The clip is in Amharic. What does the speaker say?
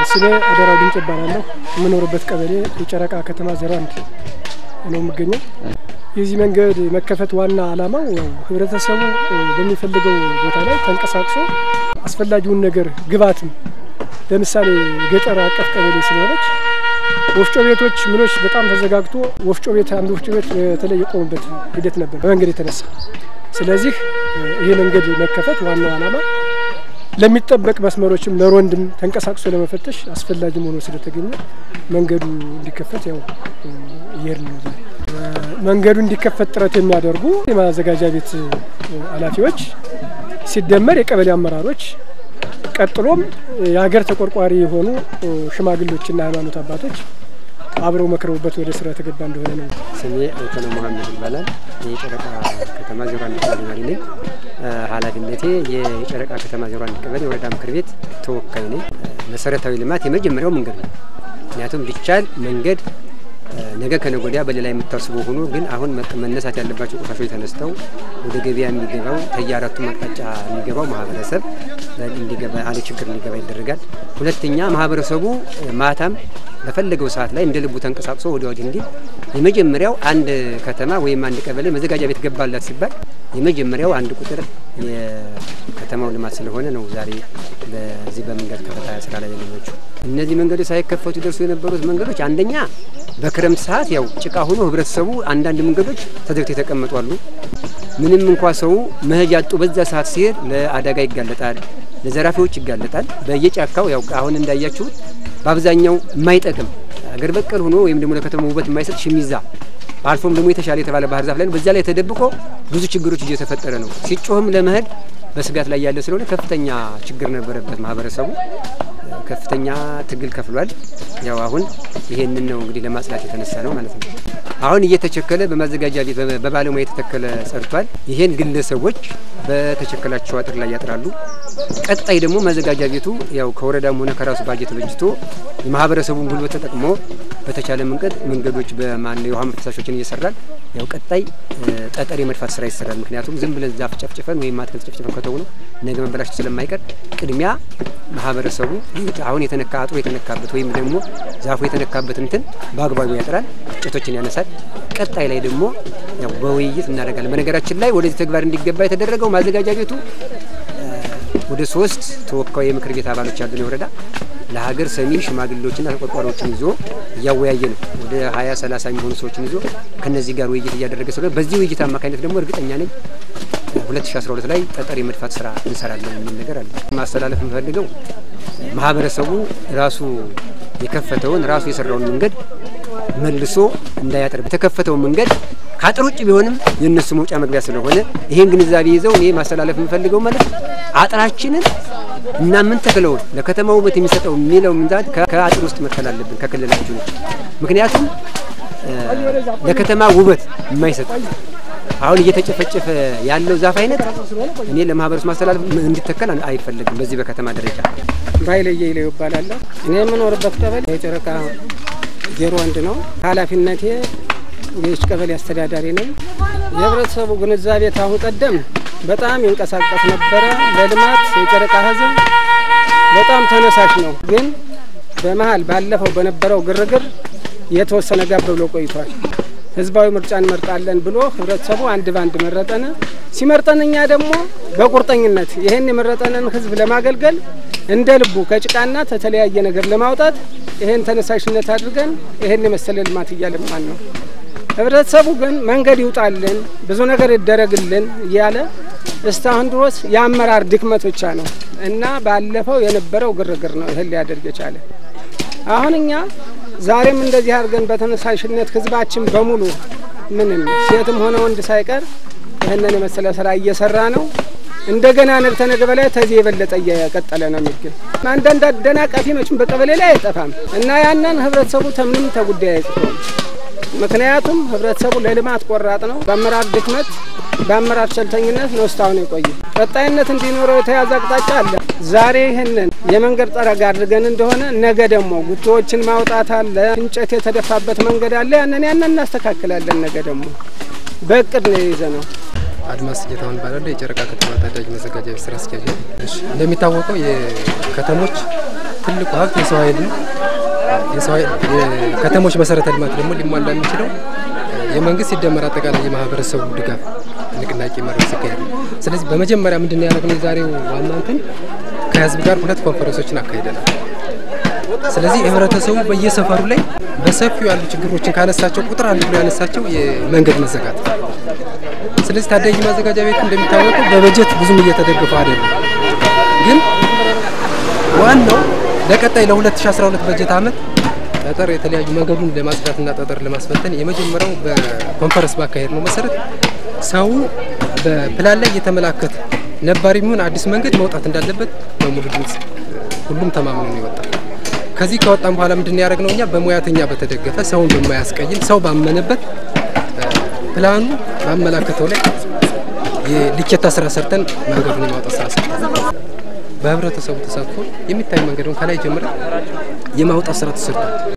ስሜ አደራው ድንጭ ይባላለሁ። የምኖርበት ቀበሌ የጨረቃ ከተማ ዜሮ አንድ ነው የምገኘው። የዚህ መንገድ መከፈት ዋና ዓላማው ያው ህብረተሰቡ በሚፈልገው ቦታ ላይ ተንቀሳቅሶ አስፈላጊውን ነገር ግብዓትም ለምሳሌ ገጠር አቀፍ ቀበሌ ስለሆነች ወፍጮ ቤቶች ምኖች በጣም ተዘጋግቶ ወፍጮ ቤት አንድ ወፍጮ ቤት በተለይ የቆሙበት ሂደት ነበር በመንገድ የተነሳ። ስለዚህ ይሄ መንገድ መከፈት ዋናው ዓላማ ለሚጠበቅ መስመሮችም ለሮንድም ተንቀሳቅሶ ለመፈተሽ አስፈላጊም ሆኖ ስለተገኘ መንገዱ እንዲከፈት ያው እየሄድን ነው። ዛሬ መንገዱ እንዲከፈት ጥረት የሚያደርጉ የማዘጋጃ ቤት ኃላፊዎች ሲደመር የቀበሌ አመራሮች ቀጥሎም የሀገር ተቆርቋሪ የሆኑ ሽማግሎችና ሃይማኖት አባቶች አብረው መክረውበት ወደ ስራ የተገባ እንደሆነ ነው። ስሜ አይተነ መሀመድ ይባላል። የጨረቃ ከተማ ዜሮ አንድ ቀበሌ መሪ ነኝ። ኃላፊነቴ የጨረቃ ከተማ ዜሮ አንድ ቀበሌ ወረዳ ምክር ቤት ተወካይ ነኝ። መሰረታዊ ልማት የመጀመሪያው መንገድ ነው። ምክንያቱም ቢቻል መንገድ ነገ ከነገ ወዲያ በሌላ የምታስበው ሆኖ ግን አሁን መነሳት ያለባቸው ቆሻሾች ተነስተው ወደ ገበያ የሚገባው ከየአራቱም አቅጣጫ የሚገባው ማህበረሰብ እንዲገባ አለ ችግር እንዲገባ ይደረጋል። ሁለተኛ ማህበረሰቡ ማታም በፈለገው ሰዓት ላይ እንደ ልቡ ተንቀሳቅሶ ወደ ወዲህ እንዲል የመጀመሪያው አንድ ከተማ ወይም አንድ ቀበሌ መዘጋጃ ቤት ገባላት ሲባል የመጀመሪያው አንድ ቁጥር የከተማው ልማት ስለሆነ ነው ዛሬ በዚህ በመንገድ ከፈታ ስራ ላይ ያገኘችው። እነዚህ መንገዶች ሳይከፈቱ ደርሶ የነበሩት መንገዶች አንደኛ በክረምት ሰዓት ያው ጭቃ ሆኖ ህብረተሰቡ አንዳንድ መንገዶች ተዘግተው የተቀመጡ አሉ። ምንም እንኳ ሰው መሄጃ አጡ በዛ ሰዓት ሲሄድ ለአደጋ ይጋለጣል፣ ለዘራፊዎች ይጋለጣል። በየጫካው ያው አሁን እንዳያችሁት በአብዛኛው የማይጠቅም አገር በቀል ሆኖ ወይም ደግሞ ለከተማ ውበት የማይሰጥ ሽሚዛ አልፎም ደግሞ የተሻለ የተባለ ባህር ዛፍ ላይ ነው። በዚያ ላይ ተደብቆ ብዙ ችግሮች እየተፈጠረ ነው። ሲጮህም ለመሄድ በስጋት ላይ ያለ ስለሆነ ከፍተኛ ችግር ነበረበት ማህበረሰቡ ከፍተኛ ትግል ከፍሏል። ያው አሁን ይሄንን ነው እንግዲህ ለማጽዳት የተነሳ ነው ማለት ነው። አሁን እየተቸከለ በማዘጋጃ ቤት በባለሙያ የተተከለ ጸድቷል። ይሄን ግለሰቦች በተቸከላቸው አጥር ላይ ያጥራሉ። ቀጣይ ደግሞ ማዘጋጃ ቤቱ ያው ከወረዳም ሆነ ከራሱ ባጀት በጅቶ የማህበረሰቡን ጉልበት ተጠቅሞ በተቻለ መንገድ መንገዶች በማን የውሃ መፈሳሾችን እየሰራል። ያው ቀጣይ ጠጠር የመድፋት ስራ ይሰራል። ምክንያቱም ዝም ብለን ዛፍ ጨፍጭፈን ወይም አትክልት ጨፍጭፈን ከተው ነው ነገ መበላሸት ስለማይቀር ቅድሚያ ማህበረሰቡ አሁን የተነካ አጥሮ የተነካበት ወይም ደግሞ ዛፉ የተነካበት እንትን በአግባቡ ያጥራል፣ እንጨቶችን ያነሳል። ቀጣይ ላይ ደግሞ ያው በውይይት እናደርጋለን። በነገራችን ላይ ወደዚህ ተግባር እንዲገባ የተደረገው ማዘጋጃ ቤቱ ወደ ሶስት ተወካይ የምክር ቤት አባሎች ያሉን የወረዳ ለሀገር ሰሚ ሽማግሌዎችና ተቆርቋሪዎችን ይዞ እያወያየ ነው። ወደ ሀያ ሰላሳ የሚሆኑ ሰዎችን ይዞ ከነዚህ ጋር ውይይት እያደረገ ስለሆነ በዚህ ውይይት አማካኝነት ደግሞ እርግጠኛ ነኝ 2012 ላይ ጠጠር የመድፋት ስራ እንሰራለን የሚል ነገር አለ። ማስተላለፍ የምፈልገው ማህበረሰቡ ራሱ የከፈተውን ራሱ የሰራውን መንገድ መልሶ እንዳያጠር የተከፈተውን መንገድ ከአጥር ውጭ ቢሆንም የእነሱ መውጫ መግቢያ ስለሆነ ይሄን ግንዛቤ ይዘው እኔ ማስተላለፍ የምፈልገው ማለት አጥራችንን እና ምን ተክለውን ለከተማ ውበት የሚሰጠው የሚለው ምንዛት ከአጥር ውስጥ መትከል አለብን ከክልላችሁ ነው። ምክንያቱም ለከተማ ውበት የማይሰጥ አሁን እየተጨፈጨፈ ያለው ዛፍ አይነት እኔ ለማህበረሰቡ ማስተላለፍ እንዲተከል አይፈለግም። በዚህ በከተማ ደረጃ ባይለ የይለው ይባላለሁ። እኔ የምኖርበት ቀበሌ የጨረቃ ዜሮ አንድ ነው። ኃላፊነቴ የች ቀበሌ አስተዳዳሪ ነኝ። የህብረተሰቡ ግንዛቤ ታሁን ቀደም በጣም ይንቀሳቀስ ነበረ። በልማት የጨረቃ ህዝብ በጣም ተነሳሽ ነው። ግን በመሀል ባለፈው በነበረው ግርግር የተወሰነ ጋብ ብሎ ቆይቷል። ህዝባዊ ምርጫ እንመርጣለን ብሎ ህብረተሰቡ አንድ ባንድ መረጠን። ሲመርጠን እኛ ደግሞ በቁርጠኝነት ይህን የመረጠንን ህዝብ ለማገልገል እንደ ልቡ ከጭቃና ከተለያየ ነገር ለማውጣት ይህን ተነሳሽነት አድርገን ይህን የመሰለ ልማት እያለማን ነው። ህብረተሰቡ ግን መንገድ ይውጣልን፣ ብዙ ነገር ይደረግልን እያለ እስካሁን ድረስ የአመራር ድክመት ብቻ ነው እና ባለፈው የነበረው ግርግር ነው ይህን ሊያደርግ የቻለ። አሁን እኛ ዛሬም እንደዚህ አድርገን በተነሳሽነት ህዝባችን በሙሉ ምንም ሴትም ሆነ ወንድ ሳይቀር ይህንን የመሰለ ስራ እየሰራ ነው። እንደገና ነብተ ነገ በላይ ተዚህ የበለጠ እየቀጠለ ነው የሚገኝ። አንዳንድ አደናቃፊ መቼም በቀበሌ ላይ አይጠፋም እና ያንን ህብረተሰቡ ተምንም ተጉዳይ አይጽፎም። ምክንያቱም ህብረተሰቡ ለልማት ቆራጥ ነው። በአመራር ድክመት፣ በአመራር ቸልተኝነት ነው እስካሁን የቆየ። ቀጣይነት እንዲኖረው የተያዘ አቅጣጫ አለ። ዛሬ ይህንን የመንገድ ጠረጋ አድርገን እንደሆነ ነገ ደግሞ ጉቶዎችን ማውጣት አለ፣ እንጨት የተደፋበት መንገድ አለ። ያንን ያንን እናስተካክላለን። ነገ ደግሞ በእቅድ ነው የይዘ ነው። አድማስ ጌታሁን እባላለሁ። የጨረቃ ከተማ ታዳጊ መዘጋጃ ቤት ስራ አስኪያጅ ነኝ። እንደሚታወቀው የከተሞች ትልቁ ሀብት የሰው ኃይል ነው። የሰው ኃይል የከተሞች መሰረተ ልማት ደግሞ ሊሟላ የሚችለው የመንግስት ሲደመር አጠቃላይ የማህበረሰቡ ድጋፍ ንቅናቄ መድረክ ሲካሄድ ነው። ስለዚህ በመጀመሪያ ምንድን ነው ያደረግነው? የዛሬው ዋና እንትን ከህዝብ ጋር ሁለት ኮንፈረንሶችን አካሂደናል። ስለዚህ ህብረተሰቡ በየሰፈሩ ላይ በሰፊው ያሉ ችግሮችን ካነሳቸው ቁጥር አንድ ብሎ ያነሳቸው የመንገድ መዘጋት። ስለዚህ ታዳጊ ማዘጋጃ ቤቱ እንደሚታወቀው በበጀት ብዙም እየተደገፈ አይደለም። ግን ዋናው ለቀጣይ ለ2012 በጀት ዓመት ጠጠር የተለያዩ መንገዱን ለማጽዳትና ጠጠር ለማስፈተን የመጀመሪያው በኮንፈረንስ ባካሄድ ነው መሰረት ሰው በፕላን ላይ እየተመላከተ ነባሪ የሚሆን አዲስ መንገድ መውጣት እንዳለበት በሙሉ ድምፅ ሁሉም ተማምኖ ነው ይወጣል። ከዚህ ከወጣም በኋላ ምንድን ያደረግነው እኛ በሙያተኛ በተደገፈ ሰውን በማያስቀይም ሰው ባመነበት ፕላኑ ባመላከተው ላይ የልኬታ ስራ ሰርተን መንገዱን የማውጣት ስራ ሰርተን በህብረተሰቡ ተሳትፎ የሚታይ መንገዱን ከላይ ጀምረን የማውጣት ስራ ተሰርቷል።